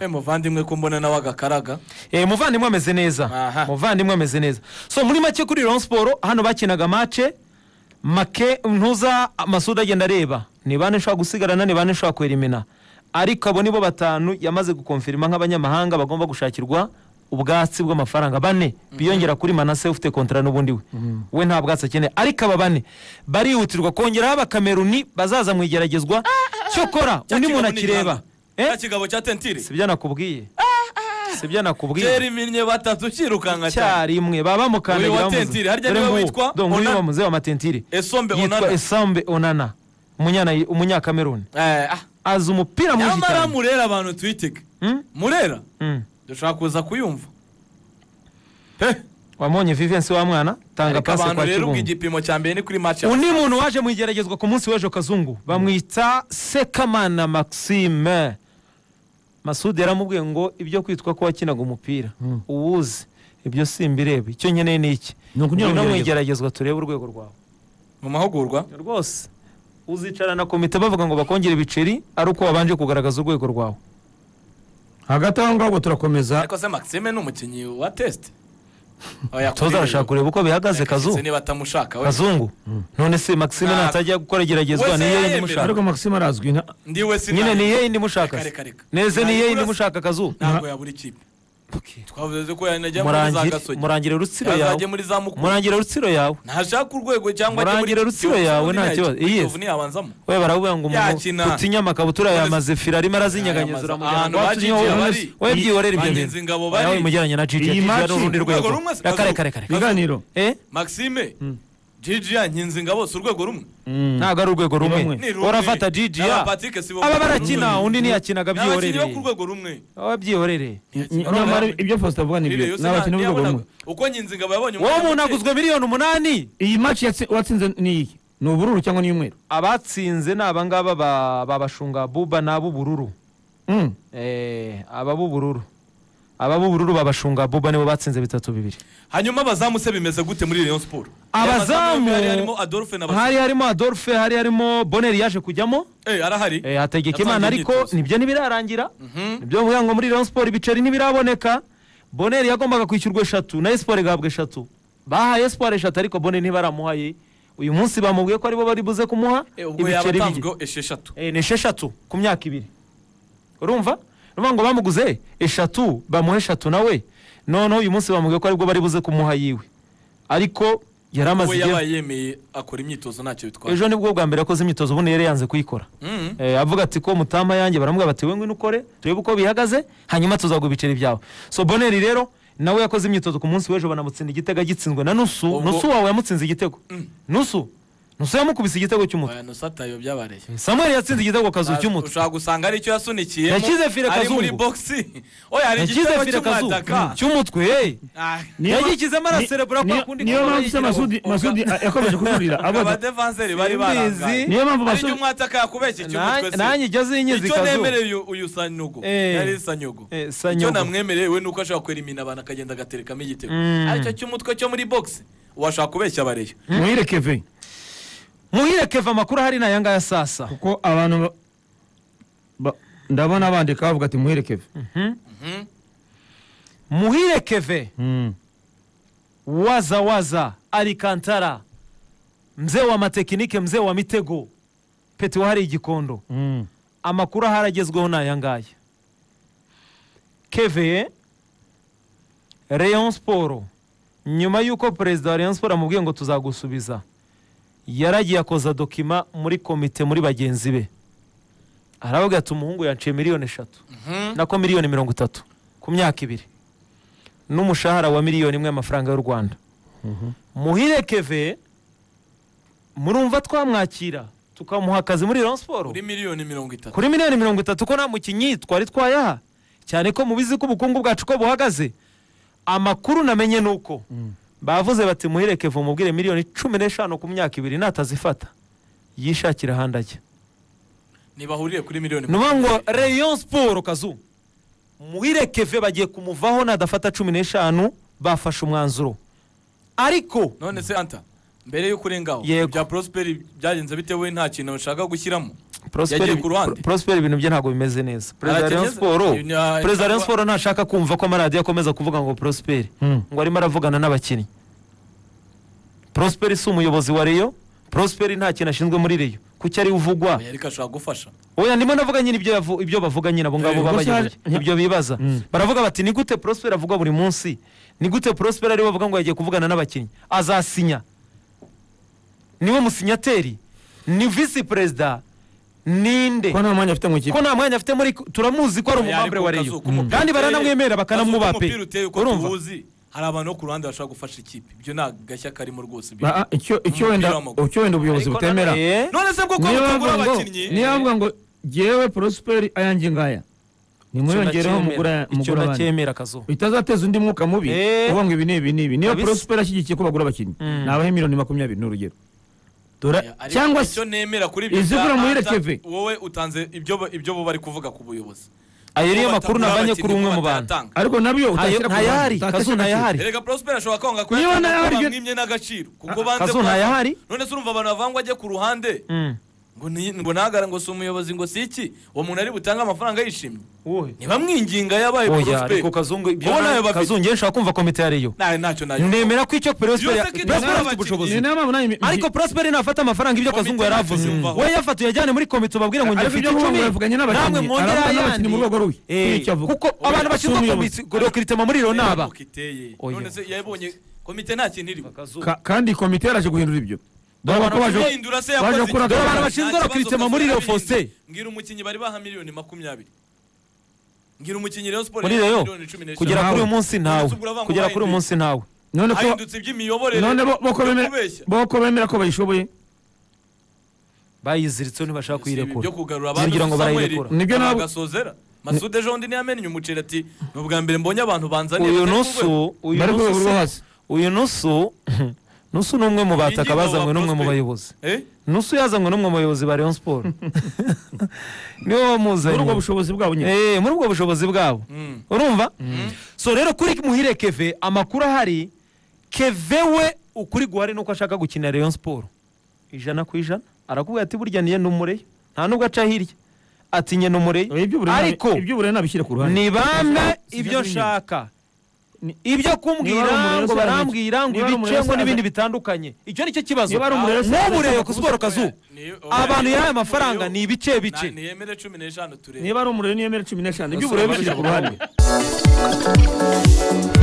muvandimwe ko mbona nawe agakaraga Eh, muvandimwe ameze neza Aha. muvandimwe ameze neza so muri make kuri Rayon siporo hano bakinaga mace make ntuza amasudi agenda areba ni bane ushobora gusigarana ni bane ushobora kwerimina ariko abo nibo batanu yamaze gukonfirima nk'abanyamahanga bagomba gushakirwa ubwatsi bw'amafaranga bane biyongera kuri manase ufite kontara n'ubundi we we nta bwatsi akeneye ariko aba bane barihutirwa kongeraho abakameruni bazaza mu igeragezwa cyokora Cya undi kigabo muntu ni akireba igihanga. Eh? cya kigabo cya tentire sibyo nakubwiye sibyo nakubwiye kera iminnye batatu ukirukanka cyane icyarimwe baba bamukandagira Uyu wa bamuzi. Tentire, harya Dore niwe nguwo, witwa dore nguyu Onana? bamuzi w'amatentire esombe yitwa onana esambe onana umunyana- umunyakameruni Eh, ah. azi umupira mwinshi nyamara cyane murera abantu twitege Hmm? murera Mm. dushaka kuza kuyumva pe wamubonye vivensi wa mwana tanga ariko pasi abantu kwa rero ubwo kibungo igipimo cya mbere ni kuri match ya- undi muntu waje mu igeragezwa ku munsi w'ejo kazungu bamwita sekamana maxime masudi yaramubwiye ngo ibyo kwitwa ko wakinaga umupira uwuzi ibyo simbirebe icyo nkeneye ni iki Ni ukunyura mu Ngwino mu igeragezwa. igeragezwa turebe urwego rwawe mu mahugurwa rwose uzicara na komite bavuga ngo bakongere ibiceri ari uko wabanje kugaragaza urwego rwawe hagati aho ngaho turakomeza ariko se maxime ni umukinnyi wa test tuzarashaka kureba uko bihagaze kazu Se niba atamushaka we kazungu none se maxime Nta- natajya gukora igeragezwa Wese ni yeye yayemera. imushaka ariko maxime arazwi nka ndiwe si nyine nta- ni yeye indi mushaka Reka, reka, reka. neze ni Ntabwo yeye indi urasa- mushaka kazu ntabwo yabura ikipe Okay. twavuze ko yanajya muri za Murangire- gasogi murangire rutsiro yawe yazajya muri za mukuru murangire rutsiro yawe ntashaka urwego cyangwa ajye muri Murangire rutsiro yawe, nta kibazo. Yes. kiyovu ntiyabanzamo we baravuga ngo Yakina. umuntu utinya amakabutura ya mazephira arimo arazinyeganyeza Ayamaze- uramujyana ahantu ngo ba Gigi watumye wowe- bari. wowe byiyorera ibyo Bangenzi bintu Ngabo bari. nawe mujyanye na gigi Iyi gigi match- ari urundi Urwego rwego rumwe si- kare Kazu- kare kare ibiganiro eh maxime jijiya nkinzingabo si urwego rumwe ntabwo ari urwego rumwe rumwe. Ni rumwe. urafata gigi ya Aba Patrick Sibo- aba barakina Rumwe. undi ntiyakinaga ni abakinnyi bo byiyorereye ku rwego rumwe aba byiyorereye nyamara ibyo faustin avuga ni Ririya byo yose ni abakinnyi nta- b'urwego rumwe ntiyabonaga. uko nkinzingabo yabonye wowe umwanya umuntu muto, aguzwe miliyoni umunani iyi match yatsi- watsinze ni iyi ni ubururu cyangwa ni umweru abatsinze ni abangaba ba- babashunga buba ni ab'ubururu Mm. Eh, aba b'ubururu aba b'ubururu babashunga buba nibo batsinze bitatu bibiri hanyuma abazamu se bimeze gute muri rayon siporo Abazamu- hari harimo adolphe na hari Basi- harimo adolphe hari harimo boneri yaje kujyamo Eh, arahari Eh, hategeka imana Yatangiye ariko imyitozo. nibyo ntibirarangira Mhm. nibyo bivuga ngo muri rayon siporo ibiceri ntibiraboneka boneri yagombaga kwishyurwa eshatu na esiporo igahabwa eshatu bahaye esiporo eshatu ariko boneri ntibaramuhaye uyu munsi bamubwiye ko aribo bari buze kumuha Eh, ubwo ibiceri bige yabatanzweho esheshatu Eh, ni esheshatu ku myaka ibiri urumva urumva ngo bamuguze eshatu bamuha eshatu nawe noneho uyu munsi bamubwiye ko aribwo bari buze kumuha yiwe ariko yari amaze we igihe yabaye yemeye akora imyitozo ntacyo bitwaye ejo nibwo bwa mbere akoze imyitozo ubundi yari yanze kuyikora Mhm. Eh, avuga ati ko mutama yanjye baramubwira bati we ngwino ukore turebe uko bihagaze hanyuma tuzaguha ibiceri byawe so boneri rero nawe yakoze imyitozo ku munsi w'ejo banamutsinda igitego agitsinzwe na nusu Ubwo- nusu wawe yamutsinze igitego nusu nusu yamukubise igitego cy'umutwe Oya, nusata yo byabareye samuel yatsinze igitego kazu cy'umutwe ushobora gusanga aricyo yasunikiyemo Yakize fire ari muri Kazungu. boxi oya hari yakize igitego fire kazu cy'umwataka cy'umutwe hey. Ah, Niyo- Yagikizemo araserebura kwa niyo- kundi niyo kamaro mpamvu se yigiraho. masudi masudi a- yakomeje kujurira ubwo avuga ati abadevanseri bari Simbizi. barangaye niyo mpamvu aricyo masudi umwataka yakubeshye Na- cy'umutwe nanjye se ijya zinyiza icyo ikazu nemereye uyu- uyu sanyugo Eh. yari sanyugo Eh, Sanyugo. icyo namwemereye we nuko ashobora kwerimina abantu akagenda agaterekamo igitego Mm. aricyo cy'umutwe cyo muri boxi washobora kubeshya abareyo muhire keve muhire keva amakuru ahari ni aya ngaya sasa kuko abantu ba- ba- ndabona bandika bavuga ati muhire keve muhire keve Mm. waza waza alikantara mzee wa matekinike mzee wa mitego peti wahari igikondo Mm. amakuru ahari agezweho ni aya ngaya keve rayon siporo nyuma y'uko perezida wa rayon siporo amubwiye ngo tuzagusubiza yaragiye akoza dokima muri komite muri bagenzi be aravuga ati umuhungu yanciye miliyoni eshatu nako miliyoni mirongo itatu ku myaka ibiri n'umushahara wa miliyoni imwe y'amafaranga y'u rwanda muhire keve murumva twamwakira tukamuha akazi muri rayon siporo kuri miliyoni mirongo itatu kuri miliyoni mirongo itatu ko nta mukinnyi twari twayaha cyane ko mubizi ko ubukungu bwacu ko buhagaze amakuru namenye ni uko bavuze bati muhereke vuba umubwire miliyoni cumi n'eshanu ku myaka ibiri natazifata yishakira ahandi ajya ntibahuriye kuri miliyoni ni ukuvuga ngo rayon siporo kazu muhire keve bagiye kumuvaho nadafata cumi n'eshanu bafashe umwanzuro ariko none se anta mbere y'uko urengaho Yego. bya prosperi byagenze bitewe nta kintu ushaka gushyiramo Prosper Yagiye ku ruhande. Prosper ibintu bye ntabwo bimeze neza perezida wa Rayon Arategeza- Sport Nya- perezida wa cyangwa- Rayon Sport ntashaka kumva ko amaradiyo akomeza kuvuga ngo Prosper Hmm. ngo arimo aravugana n'abakinnyi Prosper si umuyobozi wa Rayon Prosper nta kintu ashinzwe muri Rayon kuki ari we uvugwa oya ariko ashobora gufasha oya ndimo navuga nyine ibyo yavu- ibyo bavuga nyine abo ngabo Eh, gusa babayoboye hari- ibyo bibaza Mm. baravuga bati ni gute Prosper avugwa buri munsi ni gute Prosper ariwe bavuga ngo yagiye kuvugana n'abakinnyi azasinya niwe musinyateri ni visi perezida ninde ko nta mwanya afite mu ko ikipe nta mwanya afite muri turamuzi ko ari Oya, umumambure ariko wa kazu Rayon k'umupira- kandi baranamwemera bakanamwubaha Kazu pe k'umupira uteye uko urumva tuwuzi hari abantu bo ku ruhande bashobora gufasha ikipe ibyo nta gashya karimo rwose Ba- ah, icyo icyo wenda w'amaguru. icyo wenda ubuyobozi Ariko butemera nanone- eh, none se kuko niyo mutagura bavuga ngo abakinnyi niyo bavuga ngo jyewe prosperi ayanjye ngaya nimwiyongereho mugura icyo mugura abandi nacyemera kazo bitazateza undi mwuka mubi Eh. uvuga ngo ibi ni ibi ni ibi niyo Kabisa. prosperi ashyigikiye ko bagura abakinnyi Mm. nabahe miliyoni makumyabiri ni urugero dora Oya, ariko cyangwa se icyo nemera kuri ibyo bya- izigura muhire anta- keve. wowe utanze ibyo bo- ibyo bo bari kuvuga ku buyobozi ayo niyo Ko makuru batagura nabanye kuri abakinnyi, umwe ko mu bantu batatanga. ariko nabyo Ayo- utashyira ku ntayahari kazu ruhande, utashyira agaciro. ntayahari erega prosper ashobora kwanga ko Niba yatanga nawe ko aryo- bamwimye n'agaciro kuko banze Kazu kuhava. ntayahari? none se urumva abantu bavangwa ajye ku ruhande Mm. ngo ni- ngo nagara ngo si umuyobozi ngo si iki uwo muntu ari butange amafaranga yishimye Wowe. ntibamwinginga yabaye oya prosper ariko kazungu ibyo wowe nawe na- bafite kazungu njye nshaka kumva komite ya Rayon nawe ntacyo nayo nemera ko icyo Prosper Byose ko Prosper idakora afite ubushobozi abakinnyi. Ni nayo mpamvu nanjye mi- ariko Prosper nafata amafaranga ibyo Komite kazungu yari ntacyo avuze ziyumvaho. we yafata uyajyane muri komite ubabwire ngo njye Ariko mfite ibyo icumi ngomba bavuganye n'abakinnyi. namwe mwongere Arabona n'abakinnyi mu ayandi rwego rwe. Eh, Nicyo avuga. kuko abantu Oya, bashinzwe si umuyobozi. komite rekiritima muri Rayon ni aba Ntabwo iteye. Oya. none se yabonye komite nta kintu irimo Ka- kandi komite yarashe guhindura ibyo dore ko baje Ihindura se baje yakoze gukora iki? Dore abantu Nta bashinzwe kibazo rekiritima kazi muri Rayon yarabihinduye. Faustin mbwira umukinnyi bari baha miliyoni makumyabiri mbwira umukinnyi Rayon Sport muri yaha Rayon miliyoni cumi n'eshanu. kugera Ntawe. kuri uyu munsi ntawe Umunsi ubwo uravanga kugera kuri uyu wahindutse. munsi ntawe none ko ahindutse iby'imiyoborere none bo- bo ko byo bemera- kubeshya. bo ko bemera ko bayishoboye bayiziritseho ntibashaka Si ibi byo kuyirekura kugarura Ngira ngo Samuel barayirekura. Nibyo nabo- bagasozera Masud ejo bundi ntiyamennye umuceri ati ni ubwa mbere mbonye abantu banzaniye uyu batari ku rwego." nusu uyu bari ku nusu rwego rwo se- hasi uyu nusu nusu ni umwe mu bataka Ingingo bazanywe n'umwe mu Prosper. bayobozi Eh? nusu yazanywe n'umwe mu bayobozi ba Rayon Sport niwe muri ubwo wamuzanye bushobozi bwabo nyine Eh, muri ubwo bushobozi bwabo Mm. urumva so rero kuri muhire keve amakuru ahari keve we ukuri guhari nuko ashaka gukina Rayon Sport ijana ku ijana arakubwira ati burya niye numureyo nta nubwo aca hirya ati nye numureyo Oya, iby'uburere nabi- ariko iby'uburere nabishyire ku ruhande nibambe ibyo Sinabimenya. nshaka Ni- ibyo Niba ari kumbwira umurero ngo se aramenya. barambwira ngo Niba ari ibice ngo umurero se n'ibindi aramenya. bitandukanye icyo ni cyo kibazo Niba ari umurero se aramenya. n'uburero ku siporo kazu Ni- oya, abantu ni- yahaye amafaranga ni ibice bice Na- niyemere cumi n'eshanu turebe niba ari umuriro niyo mere cumi n'eshanu Basore iby'uburere bishyire ku babishyira ruhande ku